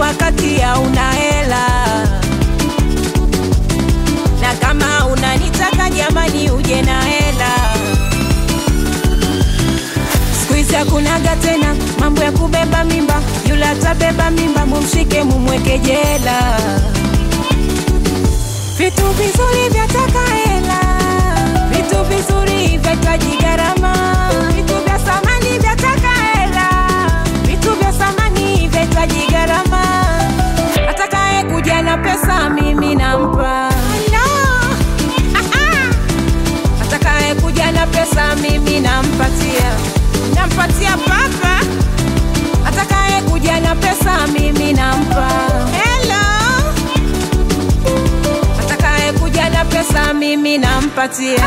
wakati hauna hela, na kama unanitaka jamani, uje na hela. Siku hizi hakunaga tena mambo ya kubeba mimba, yule atabeba mimba, mumshike mumweke jela. Vitu vizuri vyataka hela, vitu vizuri vyahitaji gharama, vitu vya samani vyataka hela, vitu vya samani vyahitaji gharama. Atakaye kuja na pesa mimi nampa no. Atakaye kuja na pesa mimi nampatia, nampatia papa. Atakaye kuja na pesa mimi nampa hello atakaye kuja na pesa mimi nampatia.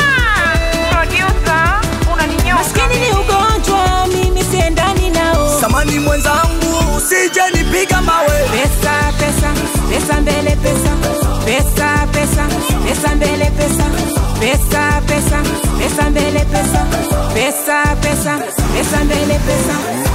Maskini ni ugonjwa, mimi siendani nao. Samani mwenzangu, usije nipiga mawe. Pesa pesa pesa mbele pesa pesa pesa pesa mbele pesa pesa pesa pesa mbele pesa pesa pesa pesa mbele pesa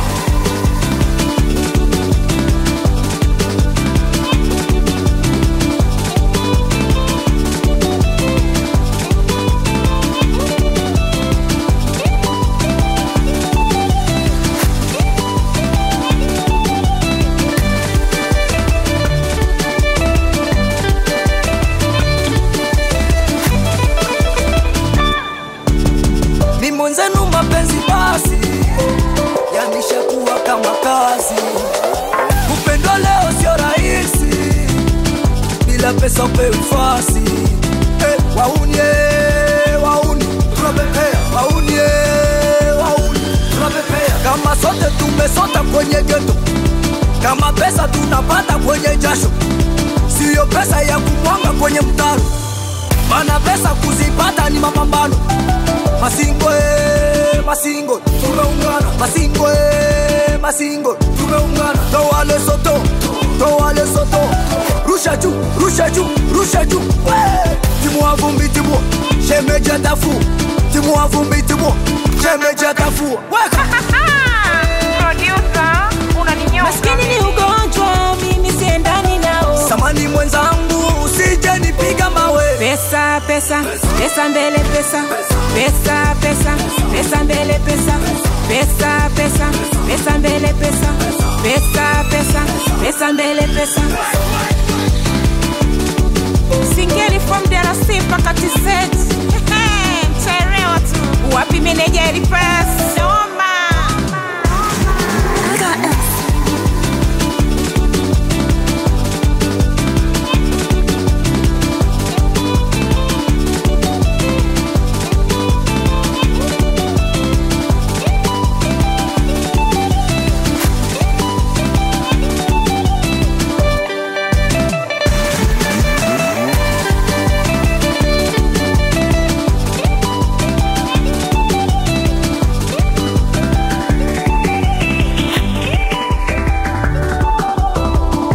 Ni mwenzenu mapenzi basi yameshakuwa kama kazi. Upendo leo sio rahisi, bila pesa upewi fasi. Eh, wauni eh, wauni tunapepea, wauni eh, wauni tunapepea. Kama sote tumesota kwenye geto, kama pesa tunapata kwenye jasho, siyo pesa ya kumwanga kwenye mtaro, mana pesa kuzipata ni mapambano. Masingo eh, masingo tumeungana, masingo eh, masingo tumeungana. Toa Lesotho, toa Lesotho, rusha juu, rusha juu, rusha juu. We! Timu wa vumbi, timu shemeji atafu, timu wa vumbi, timu shemeji atafu. Weka maskini ni ugonjwa, mimi siendani nao. samani mwenzangu, usije nipiga mawe. Pesa pesa pesa mbele pesa pesa pesa pesa mbele pesa pesa pesa pesa mbele pesa pesa pesa pesa mbele pesa Singeli from DRC mpaka TZ. Mtaelewa tu. Wapi meneja Elipasi